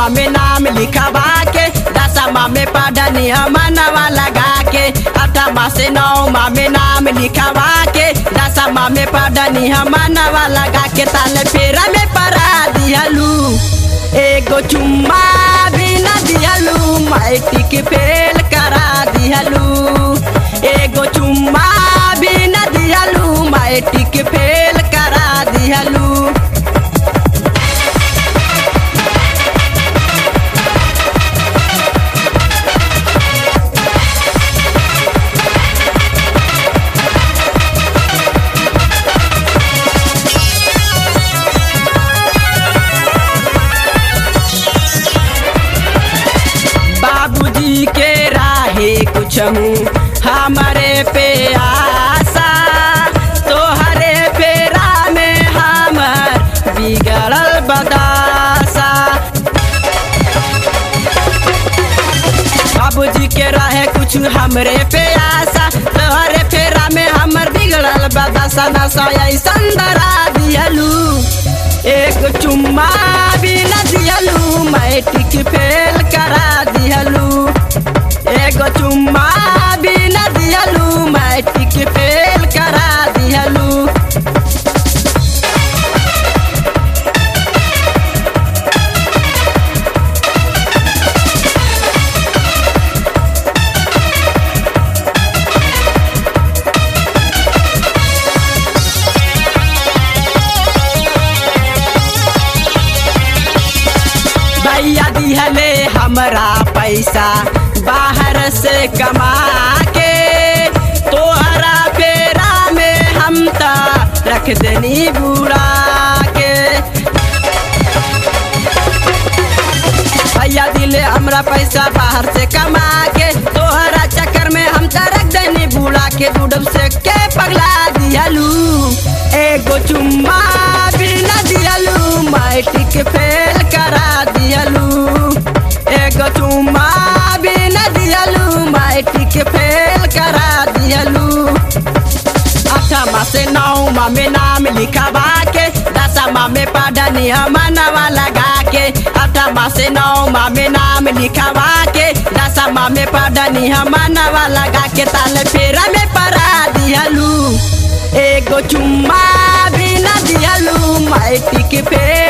नौमा में नाम लिखवा के दसमा में पढ़नी मनवा लगा के अठमा से नौमा में नाम लिखवा के दसमा में पढ़नी मनवा लगा के ताल फेरा में पढ़ा दिहलू एगो चुम्मा भी न दिहलू मैट्रिक फेल करा दिहलू एगो चुम्मा भी न दिहलू मैट्रिक फेल करा दिहलू बाबूजी के राहे कुछ हमारे पे आशा तोहरे फेरा में हमर बिगड़ल बदासा बाबूजी के रहे कुछ हमरे पे आशा तोहरे फेरा में हमर बिगड़ल बदासा नशा ऐसन डरा दियलू एक चुम्मा भी न दियलू मैट्रिक फेल करा दियलू एगो चुम्मा भी न दियलू मैट्रिक फेल करा दियलू भैया दिहले हमरा पैसा बाहर से कमा के तोहरा फेरा में हम त रख देनी बुड़ा के भैया दिले हमरा पैसा बाहर से कमा के तोहरा चक्कर में हम त रख देनी बुड़ा के डूडब से के पगला दियलू एगो चुम्मा भी न दियलू मैट्रिक फेल करा दियलू एगो चुम्मा भी न दियलू मैट्रिक फेल करा दियलू अठमा से नौमा में नाम लिखवा के दसमा में पढ़नी मनवा लगा के अठमा से नौमा में नाम लिखवा के दसमा में पढ़नी मनवा लगा के ताल फेरा में पढ़ा दियलू एगो चुम्मा भी न दियलू मैट्रिक फेल